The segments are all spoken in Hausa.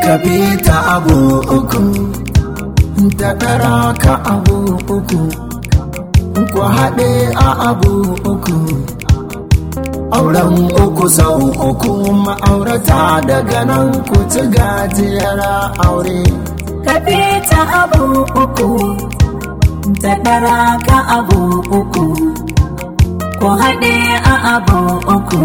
ka bi ta abu uku ta ɗara ka abu uku ku haɗe a abu uku auren uku sau uku ma'aurata daga nan ku ci gajiyar aure ka bi ta abu uku ta ɗara ka abu uku ku haɗe a abu uku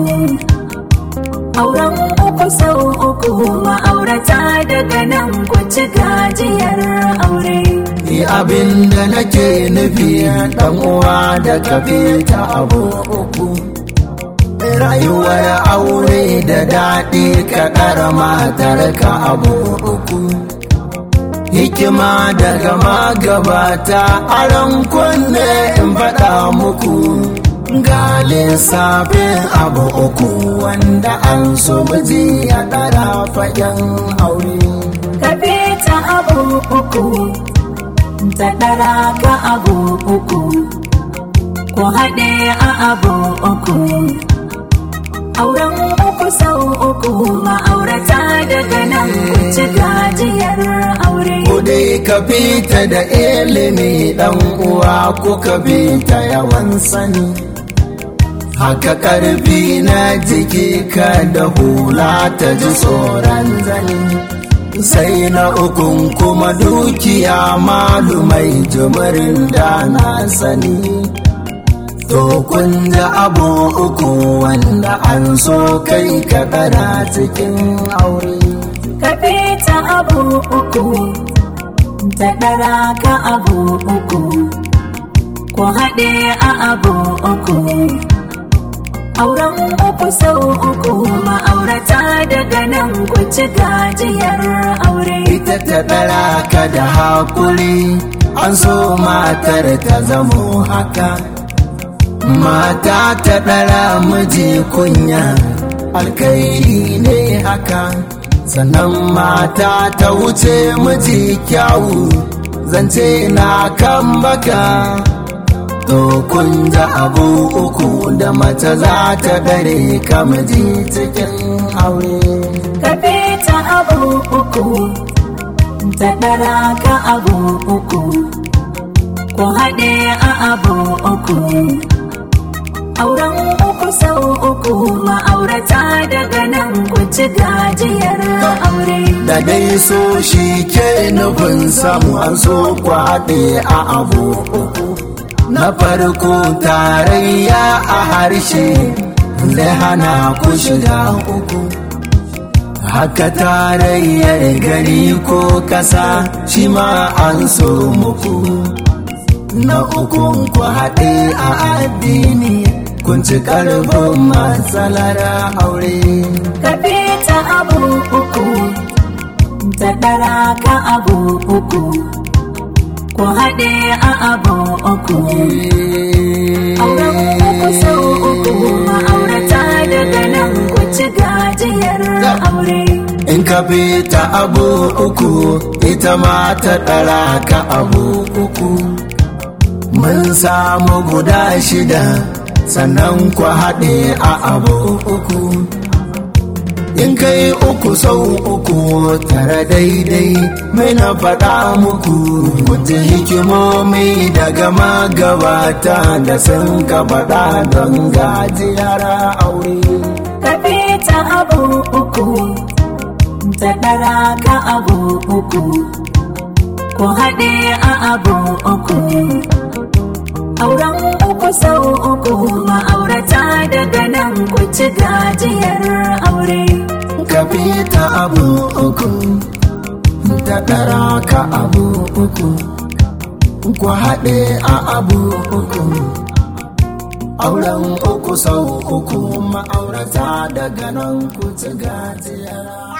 auren uku sau uku ma'aurata daga nan ku ci gajiyar aure Ni abin da nake nufi ɗan uwa da ka bi ta abu uku rayuwar aure da daɗi ka ɗara matar ka abu uku hikima daga magabata aron kunne in faɗa muku ga lissafin abu uku wanda an so miji ya ɗara fagen aure ka bi ta abu uku ta ɗara ka abu uku ku haɗe a abu uku auren uku sau uku ma'aurata daga nan ku ci gajiyar aure Ko dai ka fita da ilimi ɗan uwa ko ka fita yawan sani. Haka ƙarfi na jiki ka da hula ta ji tsoron zani. Sai na ukun kuma dukiya malumai jimirin da na sani. To kun da abu uku wanda an so kai ka ɗara cikin aure. ka bi ta abu uku ta ɗara ka abu uku ku haɗe a abu uku auren uku sau uku ma'aurata daga nan ku ci gajiyar aure ita ta ɗara ka da haƙuri an so matar ta zamo haka mata ta ɗara miji kunya alkairi ne haka sannan mata ta wuce miji kyawu zance na kan baka to kun da abu uku da mace za ta dare ka miji cikin aure ka bi ta abu uku ta ɗara ka abu uku ku haɗe a abu uku auren uku sau uku ma'aurata daga nan ku ci gajiyar aure da dai so shi ke nufin samu an so kwaɗe a abu uku na farko tarayya a harshe zai hana ku shiga uku haka tarayyar gari ko kasa shi ma an so muku na ukun ku haɗe a addini kun ci ƙarfin matsalar aure ka bi ta abu uku ta ɗara ka abu uku ku haɗe a abu uku auren uku sau uku ma'aurata daga nan ku ci gajiyar aure in ka bi ta abu uku ita ma ta ɗara ka abu uku mun samu guda shida sannan ku haɗe a abu uku in kai uku sau uku tara daidai mai na faɗa muku kuji hikimomi daga magabata da sun ka faɗa don gajiyar aure ka bi ta abu uku ta ɗara ka abu uku ku haɗe a abu uku auren uku sau uku ma'aurata daga nan ku ci gajiyar aure ka bi ta abu uku ta ɗara ka abu uku ku haɗe a abu uku auren uku sau uku ma'aurata daga nan ku ci gajiyar